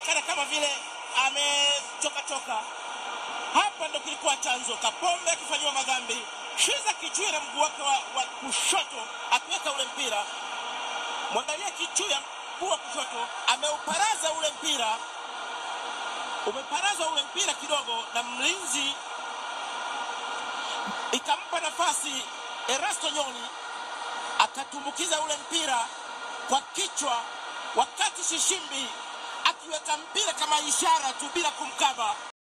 kana kama vile amechoka choka. Hapa ndo kilikuwa chanzo, Kapombe akifanyiwa madhambi, Shiza Kichuya na mguu wake wa, wa kushoto akiweka ule mpira. Mwangalia Kichuya, mguu wa kushoto ameuparaza ule mpira, umeparazwa ule mpira kidogo na mlinzi, ikampa nafasi Erasto Nyoni akatumbukiza ule mpira kwa kichwa, wakati Shishimbi akiweka mpira kama ishara tu bila kumkaba.